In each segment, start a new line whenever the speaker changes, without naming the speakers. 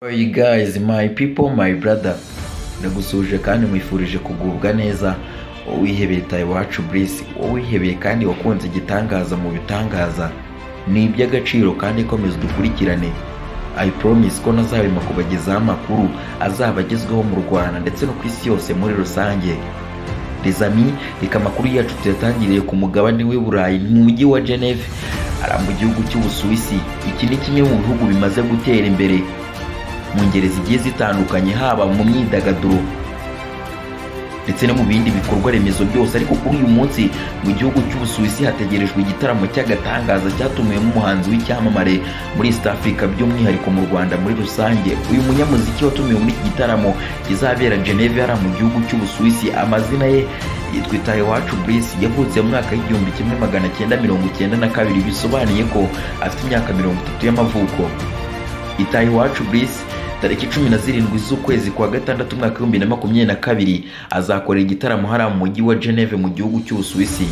Where you guys, my people, my brother. Ndagusuhuje kandi nkwifurije kugubwa neza wowe wihebeye tayo iwacu burisi wowe wihebeye kandi wakunze igitangaza mu bitangaza ni iby'agaciro kandi komeza udukurikirane I promise ko ntazarema kubagezaho amakuru azaba agezweho mu Rwanda ndetse no ku isi yose muri rusange Les amis, reka amakuru yacu tuyatangiriye ku mugabane w'i Burayi mu mujyi wa Geneve ari mu gihugu cy'Ubusuwisi iki ni kimwe mu bihugu bimaze gutera imbere mu ngeri zigiye zitandukanye haba mu myidagaduro ndetse no mu bindi bikorwa remezo byose ariko kuri uyu munsi mu gihugu cy'ubusuwisi hategerejwe igitaramo cy'agatangaza cyatumiwemo umuhanzi w'icyamamare muri east africa by'umwihariko mu rwanda muri rusange uyu munyamuziki watumiwe muri iki gitaramo kizabera geneve hariya mu gihugu cy'ubusuwisi amazina ye yitwa itahe wacu burisi yavutse mu mwaka w'igihumbi kimwe magana cyenda mirongo icyenda na kabiri bisobanuye ko afite imyaka mirongo itatu y'amavuko itaha iwacu burisi tariki cumi na zirindwi z'ukwezi kwa gatandatu umwaka w'ibihumbi na makumyabiri na kabiri azakorera igitaramo hariya mu mujyi wa geneve mu gihugu cy'ubusuwisi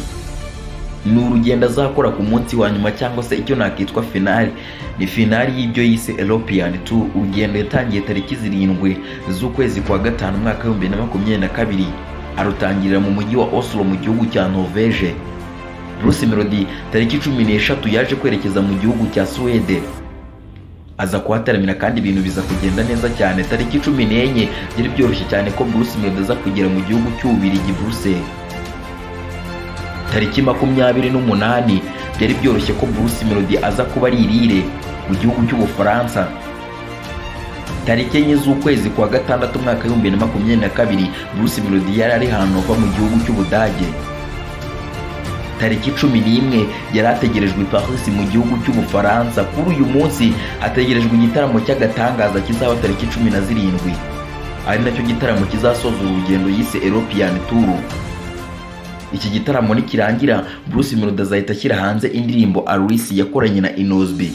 ni urugendo azakora ku munsi wa nyuma cyangwa se icyo nakitwa finali ni finali y'ibyo yise european tour urugendo yatangiye tariki zirindwi z'ukwezi kwa gatanu umwaka w'ibihumbi na makumyabiri na kabiri arutangirira mu mujyi wa oslo mu gihugu cya norvege bruce melody tariki cumi n'eshatu yaje kwerekeza mu gihugu cya suwede aza kuhataramira kandi ibintu biza kugenda neza cyane tariki cumi n'enye byari byoroshye cyane ko Bruce Melody aza kugera mu gihugu cy'Ububirigi Bruxelles tariki makumyabiri n'umunani byari byoroshye ko Bruce Melody aza kuba ari i Lille mu gihugu cy'Ubufaransa tariki enye z'ukwezi kwa gatandatu umwaka w'ibihumbi na makumyabiri na kabiri Bruce Melody yari ari Hanova mu gihugu cy'Ubudage tariki cumi n'imwe yari ategerejwe i Paris mu gihugu cy'Ubufaransa kuri uyu munsi ategerejwe igitaramo cy'agatangaza kizaba tariki cumi na zirindwi ari nacyo gitaramo kizasoza urugendo yise European Tour iki gitaramo nikirangira Bruce Melody azahita ashyira hanze indirimbo Arusi yakoranye na Inosby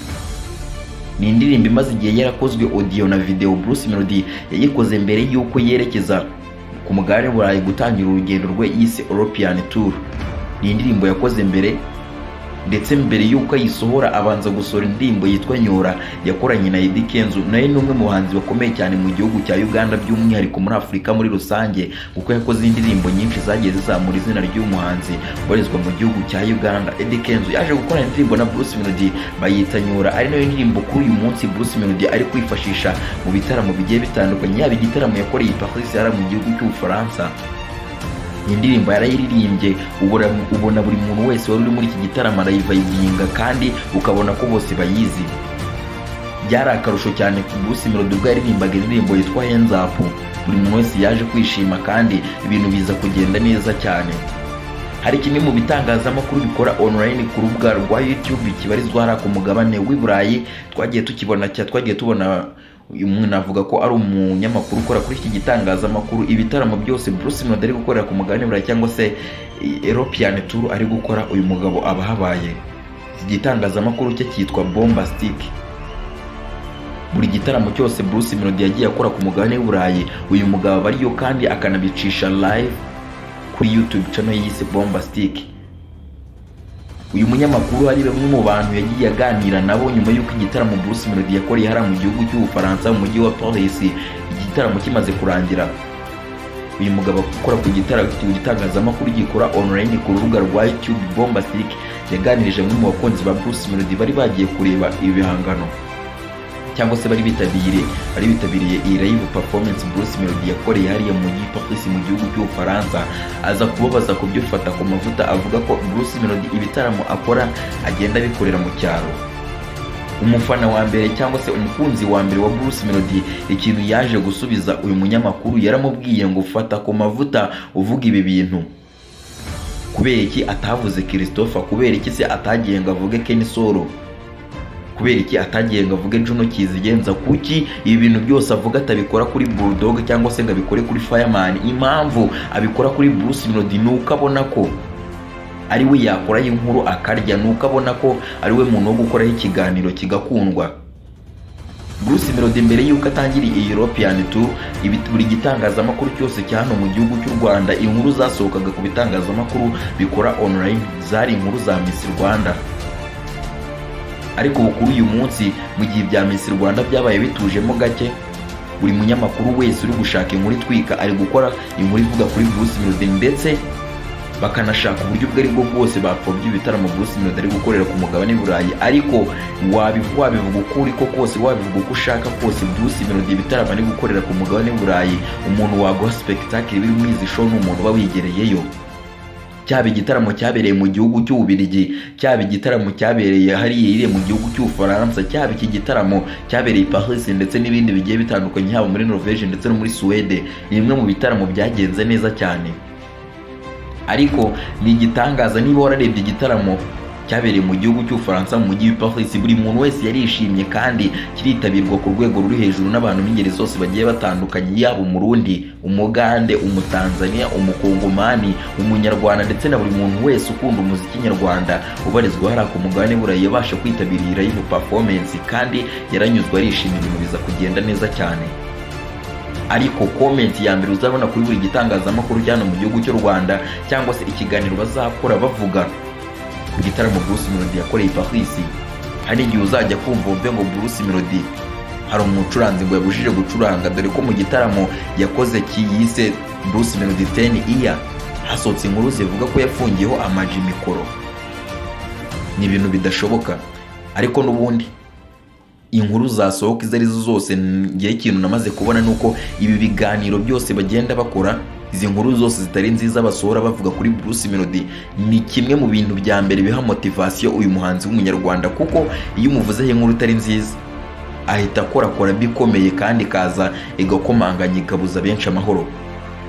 ni indirimbo imaze igihe yarakozwe audio na video Bruce Melody yayikoze mbere y'uko yerekeza ku mugabane w'i Burayi gutangira urugendo rwe yise European Tour ni indirimbo yakoze mbere ndetse mbere y'uko ayisohora abanza gusohora indirimbo yitwa Nyora yakoranye na Eddy Kenzo nawe ni umwe mu bahanzi bakomeye cyane mu gihugu cya Uganda by'umwihariko muri Afurika muri rusange kuko yakoze indirimbo nyinshi zagiye zizamura izina ry'umuhanzi ubarizwa mu gihugu cya Uganda Eddy Kenzo yaje gukorana indirimbo na Bruce Melody bayita Nyora ari nayo ndirimbo kuri uyu munsi Bruce Melody ari kwifashisha mu bitaramo bigiye bitandukanye yaba igitaramo yakoreye i Paris yari mu gihugu cy'Ubufaransa iyi ndirimbo yarayiririmbye ubona ubona buri muntu wese wari uri muri iki gitaramo arayivayibinga kandi ukabona ko bose bayizi byari akarusho cyane ku Bruce Melody ubwo yaririmbaga indirimbo yitwa Hands Up buri muntu wese yaje kwishima kandi ibintu biza kugenda neza cyane hari kimwe mu bitangazamakuru bikora online ku rubuga rwa YouTube kibarizwa hariya ku mugabane w'i Burayi twagiye tukibona cya twagiye tubona uyu muntu avuga ko ari umunyamakuru ukora kuri iki gitangazamakuru ibitaramo byose Bruce Melody ari gukorera ku mugabane w'i Burayi cyangwa se European Tour ari gukora uyu mugabo aba ahabaye iki gitangazamakuru cye cyitwa Bombastic buri gitaramo cyose Bruce Melody yagiye akora ku mugabane w'i Burayi uyu mugabo aba ariyo kandi akanabicisha live kuri YouTube channel yise Bombastic uyu munyamakuru ari bamwe mu bantu yagiye aganira nabo nyuma y'uko igitaramo Bruce Melody yakoreye hariya mu gihugu cy'Ubufaransa mu mujyi wa Paris igitaramo kimaze kurangira uyu mugabo ukora ku gitara- ku gitangazamakuru gikora online ku rubuga rwa YouTube Bombastic yaganirije bamwe mu bakunzi ba Bruce Melody bari bagiye kureba ibi bihangano cyangwa se bari bitabiriye bari bitabiriye iyi live performance Bruce Melody yakoreye hariya mu mujyi Paris mu gihugu cy'Ubufaransa aza kubabaza ku byo fata ku mavuta avuga ko Bruce Melody ibitaramo akora agenda abikorera mu cyaro umufana wa mbere cyangwa se umukunzi wa mbere wa Bruce Melody ikintu yaje gusubiza uyu munyamakuru yaramubwiye ngo fata ku mavuta uvuga ibi bintu kubera iki atavuze Christopher kubera iki se atagiye ngo avuge Ken Solo kubera iki atagiye ngo avuge Juno kizigenza kuki ibi bintu byose avuga atabikora kuri Bulldog cyangwa se ngo abikore kuri Fireman impamvu abikora kuri Bruce Melody ni uko abona ko ari we yakora inkuru akarya ni uko abona ko ari we muntu wo gukoraho ikiganiro kigakundwa Bruce Melody mbere y'uko atangira iyi European Tour ibi- buri gitangazamakuru cyose cya hano mu gihugu cy'u Rwanda inkuru zasohokaga ku bitangazamakuru bikora online zari inkuru za Miss Rwanda ariko ubu kuri uyu munsi mu gihe ibya Miss Rwanda byabaye bitujemo gake buri munyamakuru wese uri gushaka inkuru itwika ari gukora inkuru ivuga kuri Bruce Melody ndetse bakanashaka uburyo ubwo ari bwo bwose bapfobya ibitaramo Bruce Melody ari gukorera ku mugabane burayi ariko wabivuga wabivuga uko uri ko kose wabivuga uko ushaka kose Bruce Melody ibitaramo ari gukorera ku mugabane burayi umuntu waguha spectacle biri mu izi show ni umuntu uba wigereyeyo cyaba igitaramo cyabereye mu gihugu cy'ububirigi cyaba igitaramo cyabereye hariya iriye mu gihugu cy'ubufaransa cyaba iki gitaramo cyabereye i paris ndetse n'ibindi bigiye bitandukanye haba muri norvege ndetse no muri suwede ni bimwe mu bitaramo byagenze neza cyane ariko ni igitangaza niba wararebye igitaramo cyabereye mu gihugu cy'ubufaransa mu mujyi wa paris buri muntu wese yarishimye kandi kiritabirwa ku rwego ruri hejuru n'abantu b'ingeri zose bagiye batandukanye yaba umurundi umugande umutanzania umukongomani umunyarwanda ndetse na buri muntu wese ukunda umuziki nyarwanda ubarizwa hariya ku mugabane burayi yabasha kwitabirira iyo performance kandi yaranyuzwe arishimye ibintu biza kugenda neza cyane ariko komenti ya mbere uzabona kuri buri gitangazamakuru cyane mu gihugu cy'u rwanda cyangwa se ikiganiro bazakora bavuga ku gitaramo Bruce Melody yakoreye i Paris hari igihe uzajya kumva wumve ngo Bruce Melody hari umucuranzi ngo yabujije gucuranga dore ko mu gitaramo yakoze kiyise Bruce Melody 10 iya hasohotse inkuru zivuga ko yafungiyeho amaji mikoro ni ibintu bidashoboka ariko n'ubundi inkuru zasohoka izo arizo zose ngewe ikintu namaze kubona ni uko ibi biganiro byose bagenda bakora izi nkuru zose zitari nziza basohora bavuga kuri Bruce Melody ni kimwe mu bintu bya mbere biha motivasiyo uyu muhanzi w'umunyarwanda kuko iyo umuvuzeho inkuru itari nziza ahita akorakora bikomeye kandi ikaza igakomanganya ikabuza benshi amahoro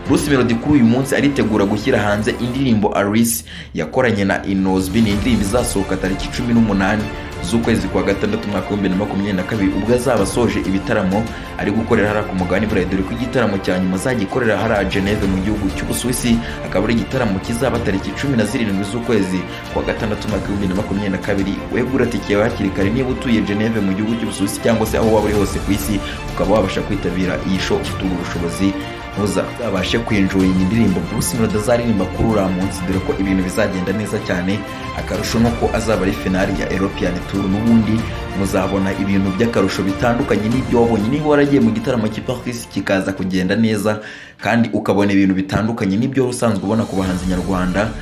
Bruce Melody kuri uyu munsi aritegura gushyira hanze indirimbo Alice yakoranye na Inozbi ni indirimbo izasohoka tariki cumi n'umunani z'ukwezi kwa gatandatu umwaka w'ibihumbi bibiri na makumyabiri na kabiri ubwo azaba asoje ibitaramo ari gukorera hariya ku mugabane burayi dore ko igitaramo cya nyuma azajya ikorera hariya Geneve mu gihugu cy'Ubusuwisi akaba ari igitaramo kizaba tariki cumi na zirindwi z'ukwezi kwa gatandatu umwaka w'ibihumbi bibiri na makumyabiri na kabiri wegura tike yawe hakiri kare niba utuye Geneve mu gihugu cy'Ubusuwisi cyangwa se aho waba uri hose ku isi ukaba wabasha kwitabira iyi show ufite ubwo bushobozi ntuzabashe kwinjoyinga indirimbo Bruce Melody azaririmba kuri uriya munsi dore ko ibintu bizagenda neza cyane akarusho nuko azaba ari finali ya European Tour n'ubundi muzabona ibintu by'akarusho bitandukanye n'ibyo wabonye niba waragiye mu gitaramo cy'i Paris kikaza kugenda neza kandi ukabona ibintu bitandukanye n'ibyo usanzwe ubona ku bahanzi nyarwanda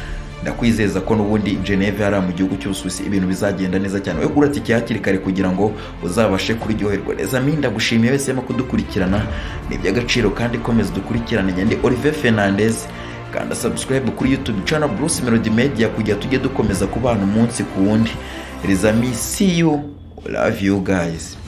ndakwizeza ko n'ubundi Geneve hariya mu gihugu cy'Ubusuwisi ibintu bizagenda neza cyane wowe gura tike hakiri kare kugira ngo uzabashe kuryoherwa neza mi ndagushimiye wese urimo kudukurikirana ni iby'agaciro kandi komeza dukurikirane nyandi Olivier Fernandez kanda subscribe kuri YouTube channel Bruce Melody Media kugira tujye dukomeza kubana umunsi ku wundi Rizami see you love you guys